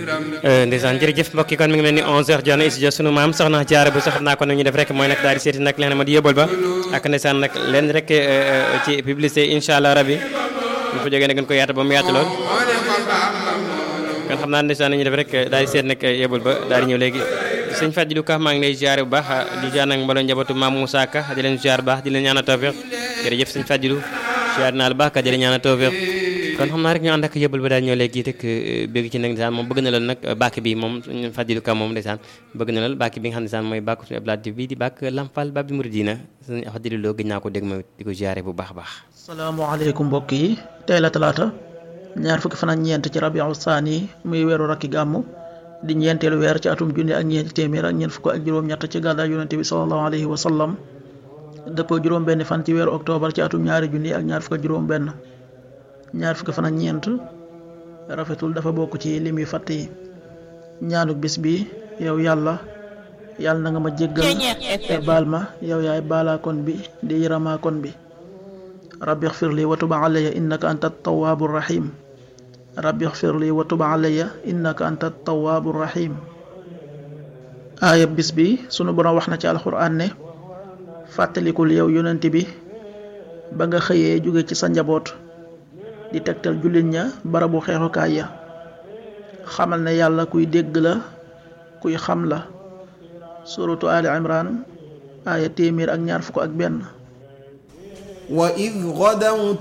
ndeysaan jërëjëf mbokk yi kon mi ngi mel ni 11h jot na studio sunu maam soxna jaara bu sax xam naa ko nu ñu def rek mooy nag daal di seeti nag leen ma di yóbbal ba ak ndeysaan nag leen rek ci publicité incha allah rabi bu fa jógee nag gën ko yaata ba mu yaatu lool kon xam naa ndeysaan nañu def rek daal di seet nag yóbbal ba daal di ñëw léegi sëñ Fadilou Ka maa ngi lay ziare bu baax di ziar nag mbooloo njabootu maam Moussa Ka di leen ziar bu baax di leen ñaanal tawfiq jërëjëf sëñ Fadilou ziar naa la baax ka di leen ñaanal tawfiq kon xam naa rek ñu ànd ak yëbal ba daal ñëw léegi rek bëgg ci nag ndeysaan moom bëgg na lool nag bàkk bi moom suñu Fadilou Ka moom ndeysaan bëgg na lool bàkk bi nga xam ne ndeysaan mooy bàkk suñu Abdoulaye Diouf bi di bàkk Lampal Babi Mouridina suñu Fadilou Lo gëj naa ko dégg ma di ko ziare bu baax a baax salaamaaleykum mbokk yi tey la talaata ñaar fukki fan ak ñeent ci rabiu saani muy weeru rakki gàmmu di ñeenteelu weer ci atum junni ak ñeenti téeméer ak ñeent fukk ak juróom-ñett ci gàddaay yonente bi sallallahu alayhi wa sallam dëppoo juróom-benn fan ci weeru octobre ci atum ñaari junni ak ñaar fukk ak juróom-benn ñaar fukki fan ak ñeent rafetul dafa bokk ci lim yu fàtt yi ñaanuk bis bi yow yàlla yàlla na nga ma jéggal te baal ma yow yaay baalaakoon bi di yërëmaakoon bi rabbi xfir li wa tub alayya innaka anta tawaabu rahim rabbi xfir li wa tub alayya innaka anta tawaabu rahim aaya bis bi sunu borom wax na ci alxuraan ne fàttalikul yow yonent bi ba nga xëyee jóge ci sa njaboot di tegtal jullit ña barabu xeexukaay ya xamal ne yàlla kuy dégg la kuy xam la suratu ali imran aaya téeméer ak ñaar fukk ak benn وإذ غدوت